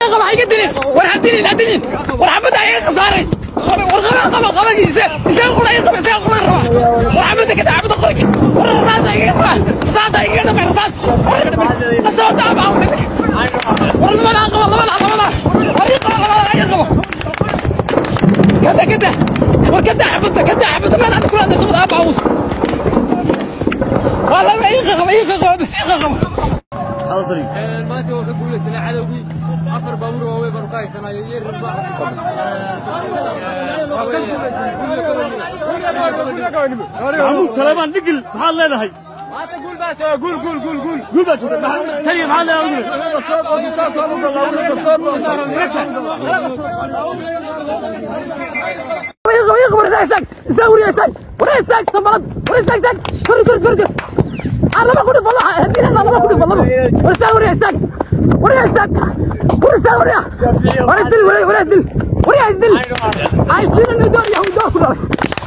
قبا حيقة دلين ورا دلين لا دلين ورا حبد عيق صاري ورا قبا قبا قبا يسا يسا قول عيق قبا يسا قول عيق ورا حبد كده عبد قرك ورا رصاص عيق رصاص عيق انا ما رصاص بس هو تعب عاوز ورا ما لا قبا ما لا قبا ورا قبا قبا عيق قبا كده كده وكده حبد كده حبد ما لا كل هذا سوى ابو عاوز والله ما يقغب ما يقغب بس يقغب maanta wuxuu guulaysanay cadowgii afar baabuur waaweyn baan ka haysanay iyo rimba maxamuud saleemaan dhigil maxaad leedahay guul baa jirta taliya maxaad leedahay يقغب يقغب ورا يساق يساق ورا يساق ورا يساق سمرد ورا يساق يساق كر كر كر كر الله ما كنت والله هدينا الله ما كنت والله ورا يساق ورا يساق ورا يساق ورا يساق ورا ورا يسدل ورا ورا يسدل ورا يسدل عايز دين الندور يهود كله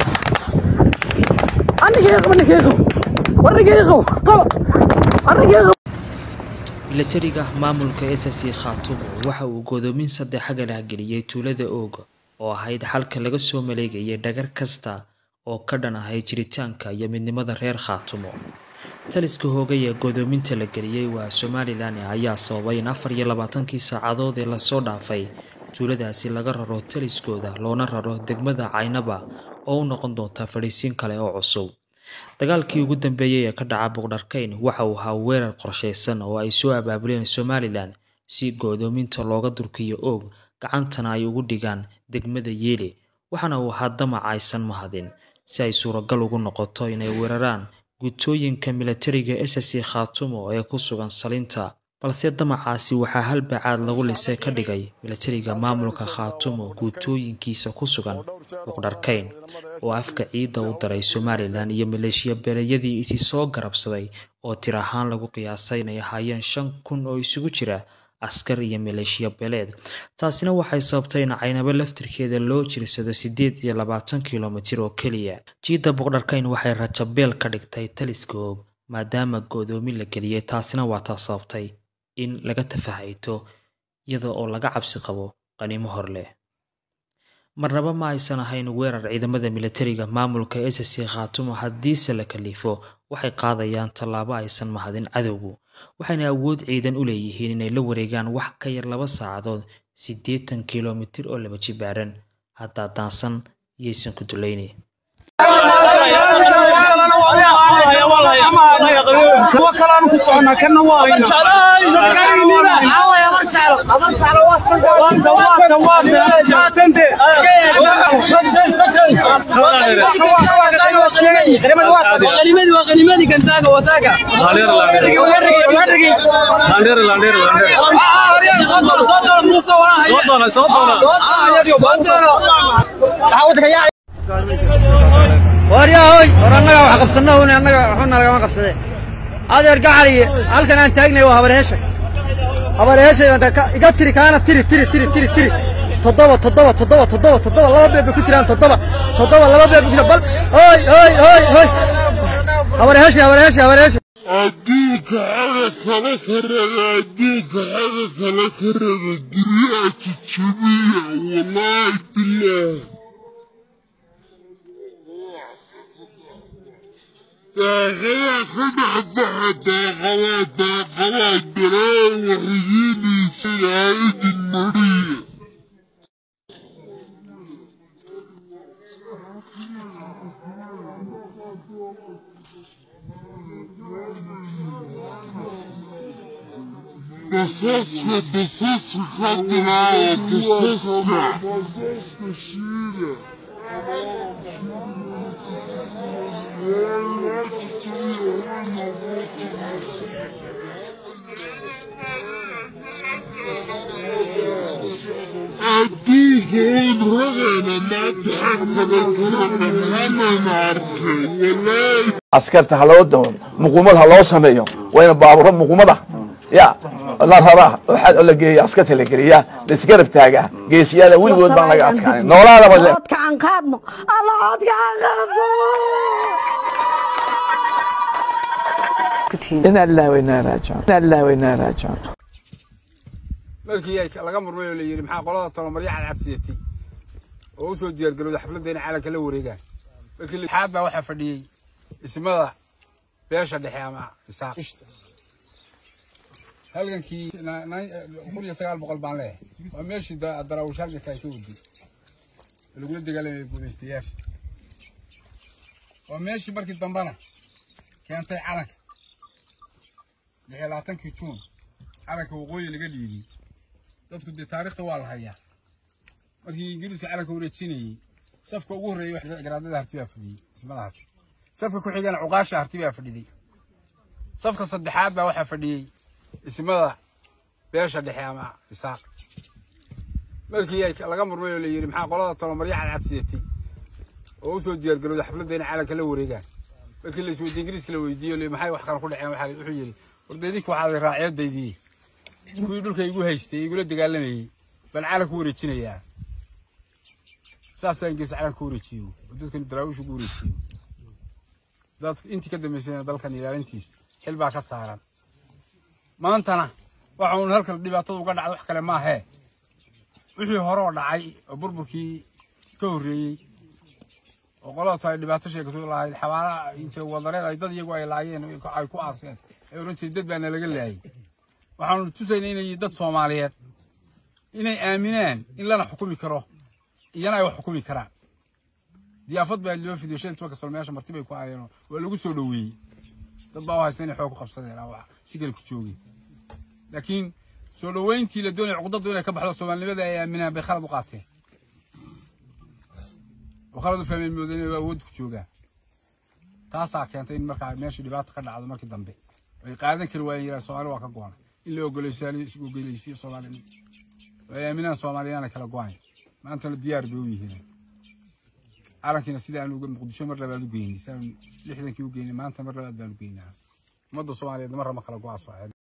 أنا يقغب أنا يقغب ورا يقغب قبل ورا يقغب milatariga maamulka ssc khaatumo waxa uu godoomin saddex xagalah geliyey tuulada ooga oo ahayd xalka laga soo maleegayay dhagar kasta oo ka dhan ahayd jiritaanka iyo midnimada reer khaatumo taliska hoogay ee godoominta la geliyey waa somalilan ayaa sababay in afar iyo labaatankii saacadood ee lasoo dhaafay tuuladaasi laga raro taliskooda loona raro degmada caynaba oo u noqon doonta fadhiisiin kale oo cusub dagaalkii ugu dambeeyey ee ka dhaca boqdharkayn waxa uu ahaa weerar qorshaysan oo ay soo abaabuleen somalilan si go'doominta looga durkiyo oog gacantana ay ugu dhigaan degmada yeeli waxaana uu ahaa damac aysan mahadin si ay suuragal ugu noqoto inay weeraraan gutooyinka milatariga ssc khaatumo ee ku sugan salinta balse damacaasi waxaa halbacaad lagu lisay ka dhigay milatariga maamulka khaatumo guutooyinkiisa ku sugan boqdharkayn oo afka ciidda u daray somalilan iyo maleeshiya beeleeyadii isi soo garabsaday oo tir ahaan lagu qiyaasay inay ahaayeen shan kun oo isugu jira askar iyo maleeshiya beeleed taasina waxay sababtay in caynabo laftirkeeda loo jirsado siddeed iyo labaatan kilomitir oo keliya jiidda boqdharkayn waxay rajabeel ka dhigtay taliska oog maadaama go'doomin la geliyey taasina waa taa sababtay in laga tafahayto iyada oo laga cabsi qabo qaniimo hor leh marnaba ma aysan ahayn weerar ciidamada milatariga maamulka ssc khaatumo haddiise la kaliifo waxay qaadayaan tallaabo aysan mahadin cadowgu waxayna awood ciidan u leeyihiin inay la wareegaan wax ka yar laba saacadood siddeetan kilomitir oo laba jibaaran haddaa daansan yaysan ku dulayni kuwa kalaanu ku soconnaa kana waa qanimadii waa qanimadii kantaaga wasaaga waryahoy war annaga wax qabsanno un annaga waxbana lagama qabsade adeer gacaliye halkan aan taagnay waa habareesha habareesha iga tiri kaana tiri tiri tiri tiri tiri toddoba toddoba toddoba toddoba toddoba laba beeb bay ku jiraan toddoba toddoba laba beeb bay ku jiraan bal hoy hoy hoy hoy habareesha habareesha habareesha adduunka xaga kala karada adduunka xaga kala karada guryaha jajabiya wallaahi bilaah daaqadaa ka dhexbaxa daaqadaa daaqadaa dareen waxiyiinaysa ilaahidin mariya basaska basaska ka bilaaba basaska basaska shiida adduunka wayn ragayna maanta xagkaba karana hanana arkay walaahi askarta ha loo dawo muquumad ha loo sameeyo wayna baaburo muquumada ya la raraa waxaa la geeya askarta la geliyaa la isgarab taagaa geesiyada weligood baan laga adkaanay noolaadaba le codka aan qaadno alla codka aan qaadno inaa lillahi wa inaa raajicuun inaa lillahi wa inaa raajicuun markii ay laga murmay oo la yidhi maxaa qolada talomarya cadcadsiyatay oo u soo diyaargarowday xafladda inay calanka la wareegaan markii lixaad baa waxaa fadhiyey ismada beesha dhexe ama isaaq halgankii kun iyo sagaal boqol baan leeyahay waa meeshii darawush halganka ay ka waday lagula dagaalamaya guulaystayaasha waa meeshii markii dambena keentay calanka lix iyo labaatankii juun calanka waqooyi laga dhiibiyey dadku dee taariikhda waa la hayaa markii ingiriiska calanka wareejinayey safka ugu horreeyey wax garaadada harti baa fadhiyey ismada harti safka ku xigana cuqaasha harti baa fadhiday safka saddexaad baa waxaa fadhiyey ismada beesha dhexe ama isaaq markii ay laga murmay oo la yidhi maxaa qolada talomarya cadcadsiyatay oo u soo diyaargarowday xafladda inay calanka la wareegaan markii la isweydiye ingiriiska la weydiiye maxay wax kale ku dhaceen waxaa wuxuu yidhi warda idinku waxaad raaciyaddaydiye kuwii dhulka igu haystay igula dagaalamayey baan calan ku wareejinayaa saasaa ingiriis calan ku wareejiyo oo dadkan daraawish ugu wareejiyo dad intii ka dambaysayna dalkan ilaalintiisa xil baa ka saaran maantana waxa uun halkan dhibaatada uga dhacda wax kale maahee wixii hore oo dhacay oo burburkii ka horreeyey oo qoladaas ay dhibaato sheegato lahayd xabaalaha intay wadareed ay dad iyagu ay laayeen ay ku aaseen ay oran jireen dad baana laga laayay waxaanu tusaynaa inay dad soomaaliyeed inay aaminaan in lana xukumi karo iyana ay wax xukumi karaan diyaafad baa loo fidiyo shan tobanka sano meesha marti bay ku aayeen waa lagu soo dhoweeyey dad baa u haysta inay xoog ku qabsadeen wax sigal ku joogeen laakiin soo dhoweyntii la doonaya cuqdadu inay ka baxdo soomaalinimada ay aaminaan bay khalad u qaateen oo khalad u fahmeen mooda inay awood ku joogaan taasaa keentay in markaa meesha dhibaato ka dhacdo markii dambe ay qaadan kari waayeen yiraan soomaali waa ka go-an in la ogoleysiyo soomaalinimo oo ay aaminaan soomaaliyaan ay kala go-ayn maantana diyaar bay u yihiin calankiina sidii aan uga muqdisho mar labaad u geynay sidaan lixdankii u geynay maanta mar labaad baan u geynaa ummadda soomaaliyeed mar rama kala go-aa soo